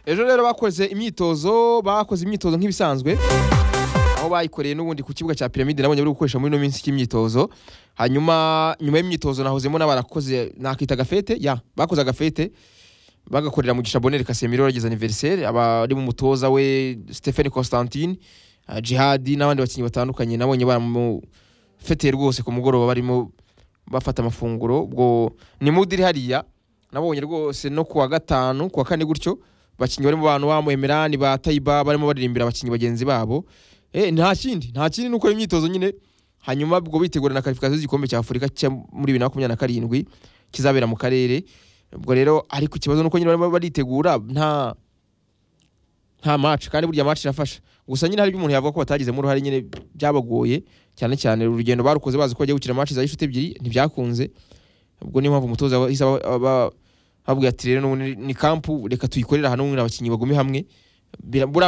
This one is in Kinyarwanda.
ejo rero bakoze imyitozo bakoze imyitozo nk'ibisanzwe aho bayikoreye n'ubundi ku kibuga cya piramide nabonye bari gukoresha muri ino minsi cy'imyitozo hanyuma nyuma y'imyitozo nahozemo n'abarakoze nakita agafete ya bakoze agafete bagakorera mu gishabonere Casemiro yagize anniversaire abari mu mutoza we Stephen Constantine uh, Jihad n'abandi bakinnyi batandukanye nabonye baramufeteye rwose ku mugoroba barimo bafata amafunguro ubwo ni mood iri hariya nabonye rwose no kuwa gatanu kuwa kane gutyo bakinnyi barimo bantu ba Emirani ba Taiba barimo baririmbira abakinnyi bagenzi babo eh nta kindi nta kindi nuko imyitozo nyine hanyuma ubwo bitegura na qualification z'igikombe cya Afurika cya muri 2027 kizabera mu karere ubwo rero ariko ikibazo nuko nyine barimo baritegura nta nta match kandi burya match irafasha gusa nyine hari by'umuntu yavuga ko batagizemo uruhare nyine byabagoye cyane cyane urugendo barukoze bazi ko bajya gukina match za inshuti ebyiri ntibyakunze ubwo niyo mpamvu umutoza yahise aba- aba- ababwira ati rero n'ubu ni- ni kampu reka tuyikorere ahantu n'abakinnyi bagume hamwe Bira- buriya